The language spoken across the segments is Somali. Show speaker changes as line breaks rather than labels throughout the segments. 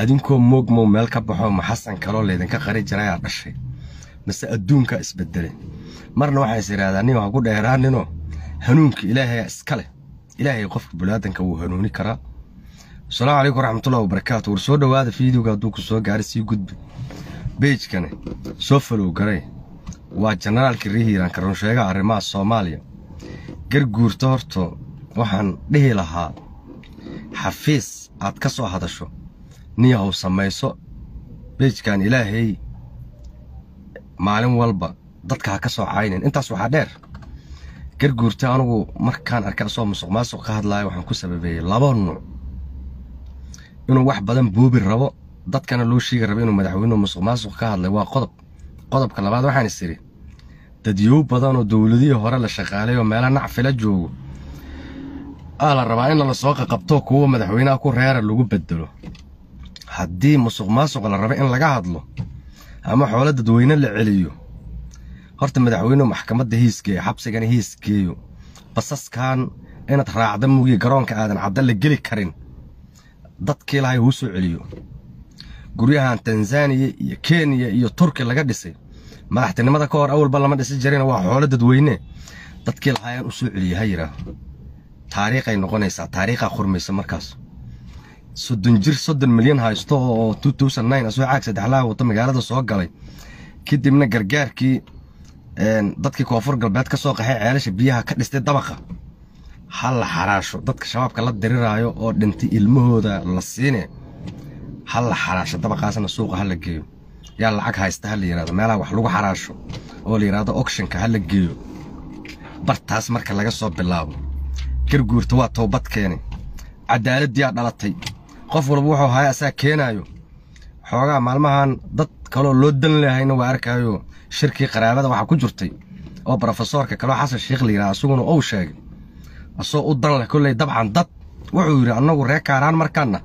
adinkoo moogmow meel ka baxo ma xasan kaloo laydinka qari jirayaa dhashay mase adduunkaa isbedelay marna waxaa is idhahdaa nin ha ku dheeraaninoo hanuunka ilaahayaa iska leh ilaahay qofka bulaadanka wuu hanuuni karaa asalaamu calaykum waraxmatullahi wabarakaatu war soo dhowaada fiidiyowga hadduu ku soo gaaray sii gudbi beejkane soo falow garay waa jenaraalkii rehiiranka runsheegaha arrimaha soomaaliya garguurta horto waxaan dhihi lahaa xafiis aad ka soo hadasho niyahow samayso beejkan ilaahay maalin walba dadka ha ka soo caynin intaas waxaa dheer garguurta anugu markaan arkay asoo musuq maasuq ka hadlaaya waxaan ku sababeeyey laba nuuc inuu wax badan buubi rabo dadkana loo sheegi rabo inuu madaxweynuhu musuq maasuq ka hadlay waa qodob qodobka labaad waxaan is idhi dadyow badanoo dowladihii hore la shaqaalay oo meela nacfila joogo aa la rabaa in la soo qaqabto kuwa madaxweynaha ku reera lagu bedelo haddii musuq maasuq la raba in laga hadlo ama xoolo dadweyne la celiyo horta madaxweynuhu maxkamadda hiisgeeyo xabsigana hiisgeeyo basaskan inaad raacda mugiya garoonka aadan cadda la geli karin dadkii lahay huu soo celiyo guryahan tanzaniya iyo kenya iyo turki laga dhisay madaxtinimada ka hor awalba lama dhisi jirina waa xoolo dadweyne dadkii lahaayaan u soo celiya ha yidhaaho taariikhay noqonaysaa taariikhaa khurmaysa markaas soddon jir soddon milyan haysto oo asoo caag saddexlaha wata magaalada soo galay kadibna gargaarkii dadkii koonfur galbeed ka soo qaxay ceelasha biyaha ka dhistay dabaqa ha la xaraasho dadka shabaabka la diriraayo oo dhintay ilmahooda la siine ha la xaraasho dabaqaasna suuqa ha la geeyo yaa lacag haysta ha la yidhahdo meelaha wax lagu xaraasho oo la yidhahdo okshinka ha la geeyo bartaas marka laga soo bilaabo garguurta waa toobad keene cadaaladdiyaa dhalatay qof walba wuxuu haya asaa keenaayo xoogaa maalmahan dad kaloo loo dan lahayna waa arkaayo shirkii qaraabada waxaa ku jirtay oo brofesoorka kaloo xasan sheikh la yidhaha isaguna uu sheegay asoo u dan leh kolley dabcan dad wuxuu yidhi annagu ree kaaraan markaanna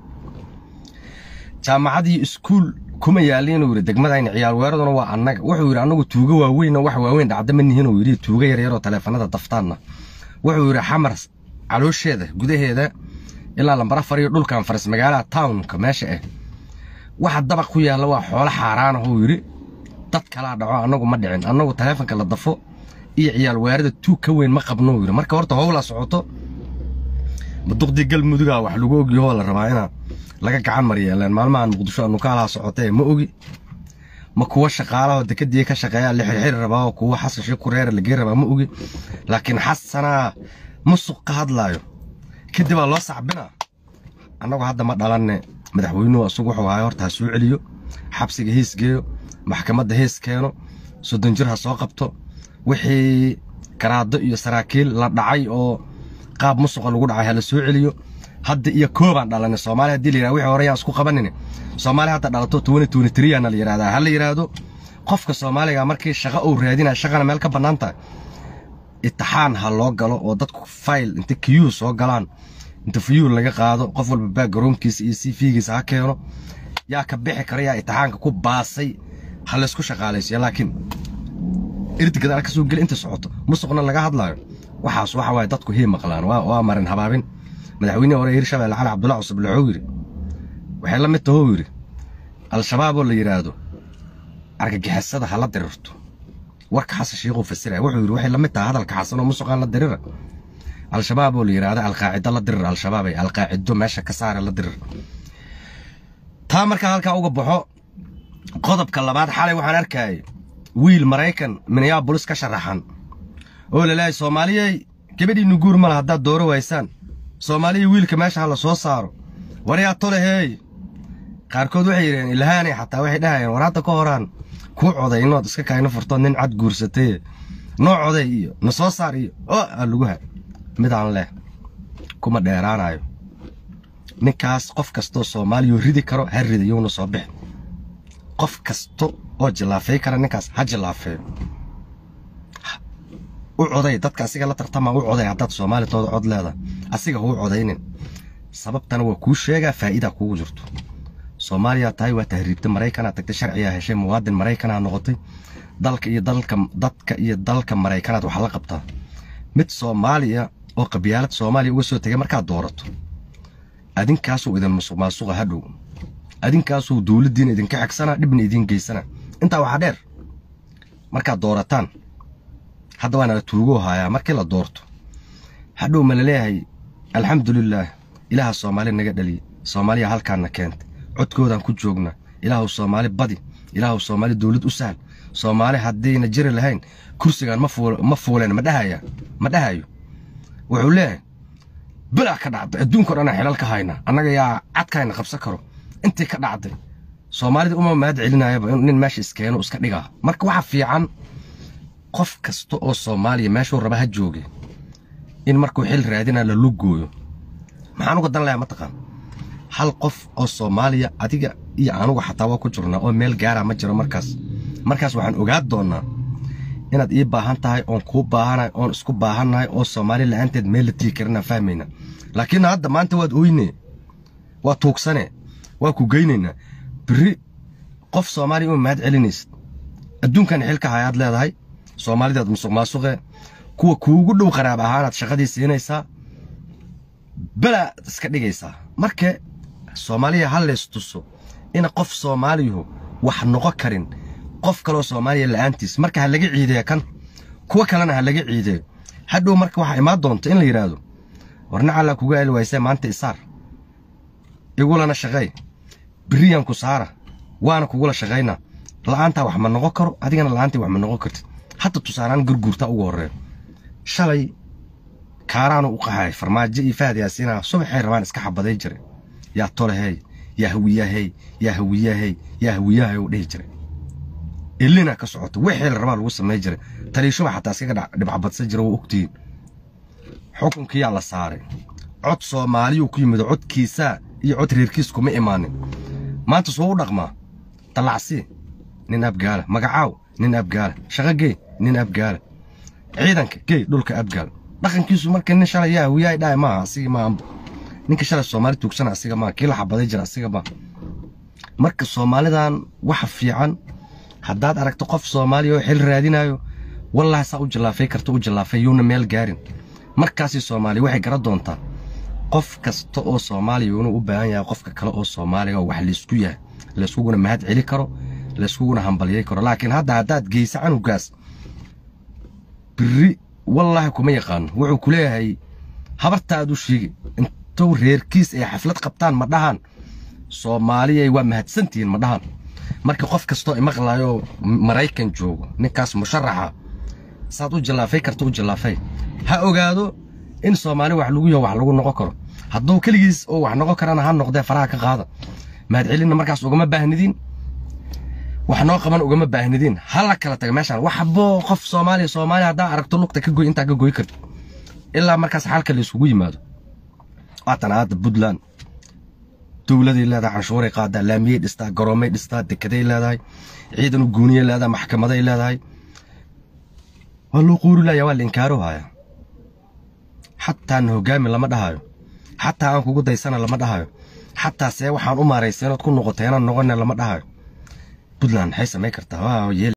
jaamacadii iskuul kuma yaalli inuu yidhi degmadayna ciyaal weeraduna waa annaga wuxuu yidhi annagu tuuga waaweynoo wax waaweyn dhacda ma nihin uu yidhi tuuga yaryaroo taleefanada daftaanna wuxuu yidhi xamar caloosheeda gudaheeda ilaa lambar afar iyo dhulkan faras magaalaha townka meesha ah waxa dabaq ku yaalla waa xoolo xaaraana uu yidhi dad kalaa dhaco annagu ma dhicin annagu taleefanka la dafo iyo ciyaal weerada tuug ka weyn ma qabno uu yidhi marka horta howlaa socoto maduqdii galmudugaa wax lagu ogyahoo la rabaa inaa laga gacan maryeeleen maalmahan muqdisho anukaalaha socotee ma ogi ma kuwa shaqaalahoo dekadii ka shaqeeyaa la xirxiri rabaa oo kuwa xasan sheekh ku reera lagey rabaa ma ogi laakiin xasanaa musuq ka hadlaayo kadibaa loo sacbinaa annagu hadda ma dhalanne madaxweynuhu asugu wuxuu ahay horta ha soo celiyo xabsiga hiis geeyo maxkamadda hiis keeno soddon jir ha soo qabto wixii garaado iyo saraakiil la dhacay oo qaab musuqa lagu dhacay ha la soo celiyo hadda iyo koobaan dhalanay soomaaliya hadii la yidhahdo wixii hore yaan isku qabanin soomaaliya hadda dhalato tuwani tuwani tiriyaana la yidhahdaa ha la yidhaahdo qofka soomaaliga markii shaqo uu raadinaya shaqana meel ka bannaan tahay itixaan ha loo galo oo dadku fayl inta kiyuu soo galaan inta fiyuu laga qaado qof walba baagaroonkiisa iyo cv-giisa ha keeno yaa ka bixi kara yaa itixaanka ku baasay ha laysku shaqaalaysiya laakiin irdigadaal ka soo geli inta socoto musuqna laga hadlaayo waxaas waxa waaye dadku hii maqlaan waa marin habaabin madaxweynihii hore hirshabelle cali cabdullahi cusub wuxuu yidhi waxay la mid tahou yidhi al-shabaab oo la yidhaahdo argagixisada ha la dirirto warka xasan shiikhuu fasiraya wuxuu yidhi waxay la mid tahay hadalka xasan oo musuqaan la dirira al-shabaab oo la yidhaahdo alqaacido la dirir al-shabaabay alqaacido meesha ka saara la dirir taa markaa halkaa uga baxo qodobka labaad xalay waxaan arkayay wiil maraykan minneabolis ka sharaxan oo laleeyahay soomaaliyey gabadhiinnu guur ma laha haddaad dooro waysaan soomaaliya wiilka meesha ha la soo saaro waryaa toleheey qaarkood waxay yidhaheen ilhaanay xataa waxay dhahayeen war hadda ka horaan kuu coday inood iska kaayna furtood nin cad guursatay noo coday iyo na soo saar iyo oo aa lagu ha midaan leh kuma dheeraanayo ninkaas qof kastoo soomaaliyuu ridi karo ha rida yowna soo bixin qof kasto oo jillaafay kara ninkaas ha jillaafeeyo u coday dadka asiga la tartamaa u coday haddaad soomaalitoooda cod leeda asiga huu codaynin sababtana waa kuu sheegaa faa'iidaa kugu jirto soomaaliya tahay waa tahriibta maraykanaa tagtay sharcigaa heshay muwaadin maraykanaa noqotay dalka iyo dalka dadka iyo dalka maraykanaad waxaa la qabtaa mid soomaaliya oo qabyaalad soomaaliya uga soo tegay markaad doorato adinkaasuu idin musuq maasuqa hadhow adinkaasuu dowladdiina idinka xegsana dhibna idiin geysana intaa waxaa dheer markaad doorataan hadda waana la tuugoo haayaa markii la doorto hadhow ma laleeyahay alxamdulilaah ilaaha soomaali naga dhaliye soomaaliya halkaanna keentay codkoodaan ku joognaa ilaahu soomaali badi ilaahu soomaali dowlad u sahal soomaali haddayna jiri lahayn kursigaan ma fuuleen ma dhahaya ma dhahayo wuxuu leeyahay bilaa ka dhacday adduunka o dhan xilal ka hayna annaga yaa cadkayna qabsan karo intii ka dhacday soomaalida uma mahad celinayaba nin meesha iskeeno iska dhigaa marka waxa fiican qof kasta oo soomaaliya meeshuu raba ha jooge in markuu xil raadinaa la lugooyo maxaan uga dan lahaa mataqaan hal qof oo soomaaliya adiga iyo anugu xataa waa ku jirnaa oo meel gaara ma jiro markaas markaas waxaan ogaa doonnaa inaad ii baahan tahay oon kuu baahanahay oon isku baahannahay oo soomaali la'aanteed meel la tigi karinaan fahmayna laakiin hadda maanta waad oyne waa tuugsane waa ku geynaynaa biri qof soomaaliya uma mahad celinaysid adduunkan xilka hayaad leedahay soomaalidaad musuq maasuqe kuwa kuugu dhow qaraab ahaanaad shaqadii siinaysaa balaad iska dhigaysaa marka soomaaliya ha leys tuso ina qof soomaaliyuhu wax noqon karin qof kaloo soomaaliya la'aantiis marka ha laga ciideeyo kan kuwa kalena ha laga ciideeyo hadhow marka waxaa imaan doonta in la yidhaahdo warna callaa kuga eli waysee maanta isaar igulana shaqay biriyaan ku saara waana kugula shaqaynaa la'aantaa wax ma noqon karo adigana la'aantii wax ma noqon kartid hadda tusaaraan gurguurta ugu horreeyo shalay kaaraanu u qaxay farmaajo iyo fahad yaasiina subaxay rabaan iska xabaday jiray yaa tolehey yaa hawiyahey yaa hawiyahey yaa hawiyahey u dhihi jiray ilina ka socoto wixii la rabaa lagu samay jiray taliishuba xataa iskaga dhibcabadsan jira waa ogtihiin xukunkiyaa la saaray cod soomaaliyuu ku yimid codkiisaa iyo cod reerkiis kuma imaanin maanta soo u dhaqmaa dallacsi nin abgaala magacaaw nin abgaala shaqogey nin abgaala ciidanka gey dhulka abgaal dhaqankiisu marka nin shalay yaa hawiyahay dhahay maaha asiga maahanba ninka shalay soomaali tuugsana asiga maaha kii la xabaday jira asiga maaha marka soomaalidan waxa fiican haddaad aragto qof soomaaliya oo xil raadinayo wallahi saa u jallaafay karta u jallaafay yuuna meel gaarin markaasi soomaaliya waxay gara doontaa qof kasta oo soomaaliya inuu u baahan yahay qofka kale oo soomaaliga wax laysku yahay layskuguna mahad celi karo layskuguna hambalyay karo laakiin hadda haddaad geysa canugaas biri wallaahi kuma yaqaano wuxuu ku leeyahay habartaad u sheegi intuu reerkiis ay xaflad qabtaan ma dhahan soomaaliyay waa mahadsantihiin ma dhahan marka qof kastoo imaqlaayoo maraykan joogo ninkaas musharaxa saad u jallaafay karta u jallaafay ha ogaado in soomaali wax lagu yaho wax lagu noqon karo hadduu keligiis oo wax noqon karana ha noqdee faraha ka qaada mahadcelinna markaas ugama baahnidiin wax noo qaban ugama baahnidiin hala kala taga meeshaan waxbo qof soomaaliya soomaaliya haddaa aragto lugta ka goy intaa ka goy karto ilaa markaas xalka la isugu yimaado waatan hadda puntland dowladay leedahay canshuuray qaadaa laamiyey dhistaa garoomay dhistaa dekeday leedahay ciidan u guuniyay leedahay maxkamaday leedahay waa loo quuri laaya waa la inkaaro haya xataa na hogaami lama dhahayo xataa aan kugu daysana lama dhahayo xataa see waxaan u maaraysay inaad ku noqotay inaan noqona lama dhahayo puntland maxay samayn kartaa